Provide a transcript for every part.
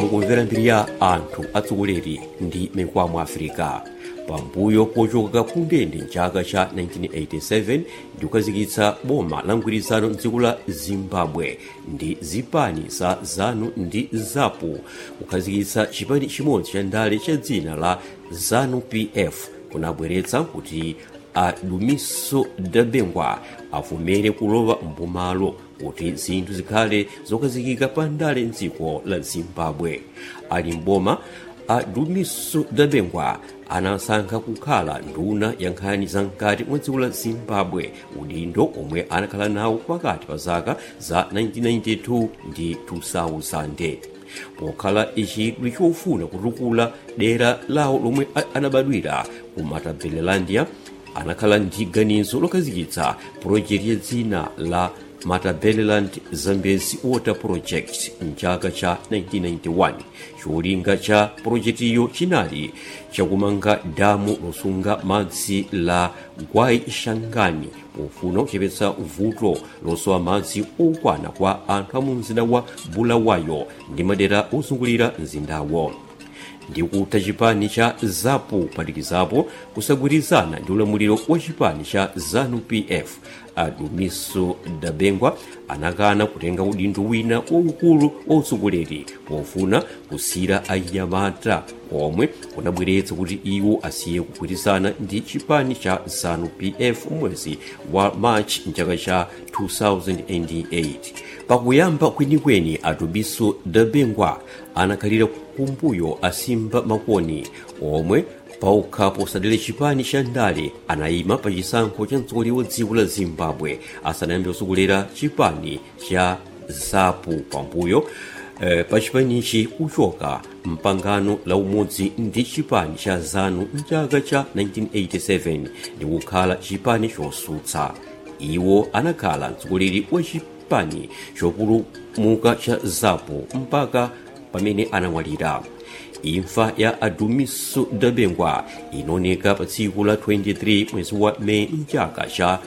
mukumvera mbiri ya anthu atsogoleri ndi mikwamo afirika pambuyo pochoka ku ndende mchaka cha 1987 ndi kukazikitsa boma la mgwirizano mdziko la zimbabwe ndi zipani za zanu ndi zapu kukhazikitsa chipani chimodzi cha ndale cha dzina la zanu pf kunabweretsa kuti adumiso dabengwa avomere kulowa mbomalo kuti zinthu zikhale zokhazikika pa ndale mdziko la zimbabwe ali mboma adumiso dabengwa anasankha kukhala nduna ya nkhani za mkati mwa dziko la zimbabwe udindo omwe anakhala nawo pakati pa zaka za 1992 ndi 2000 pokhala chidwi chofuna kutukula dera lawo lomwe anabadwira ku matabelelandia anakhala ndi ganizo lokhazikitsa pulojekiti ya dzina la matabeleland zambezi water project mchaka cha 1991 cholinga cha pulojekitiyo chinali chakumanga damu losunga madzi la gwai shangani pofuna kuchepetsa vuto losowa madzi okwana kwa anthu a mu mzinda wa bulawayo ndi madera ozungulira mzindawo ndi kutha chipani cha zapu kuphatikizapo kusagwirizana ndi ulamuliro wa chipani cha zanu pf adumiso dabengwa anakana kutenga udindo wina waukulu wa utsogoleri pofuna kusira anyamata omwe kunabweretsa kuti iwo asiye kugwirizana ndi chipani cha zanu pf mwezi wa march mchaka cha 2008 pakuyamba kwenikweni adumiso dabengwa anakhalira kumbuyo asimba makoni omwe paokha posadera chipani cha ndale anayima pa chisankho cha mtsogoleri wa dziko la zimbabwe asanayambe kusogolera chipani cha zapu pambuyo eh, pa chipanichi kuchoka mpangano la umodzi ndi chipani cha zanu mchaka cha 1987 ndi kukhala chipani chosutsa iwo anakhala mtsogoleri wa chipani chopulumuka cha zapu mpaka pamene anamwalira imfa ya adumiso dabengwa inaoneka pa tsiku la 23 mwezi wa meyi mchaka cha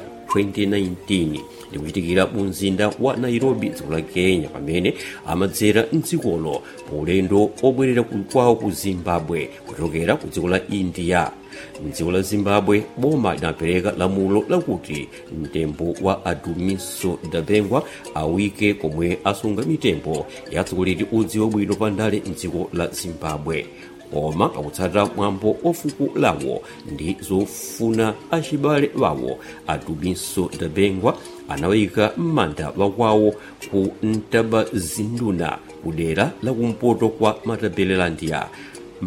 2019 ndikuchitikira mu mzinda wa nairobi dziko la kenya pamene amadzera mdzikolo paulendo obwerera kwawo ku zimbabwe kuchokera ku dziko la india mdziko la zimbabwe boma linapereka lamulo lakuti mtembo wa adumiso dabengwa awike komwe asunga mitembo ya atsogoleri odziwa bwino pa ndale mdziko la zimbabwe koma pakutsatira mwambo ofuko lawo ndi zofuna achibale wawo adumiso dabengwa anawayika m'manda wakwawo ku ntabazinduna kudera la kumpoto kwa matabelelandia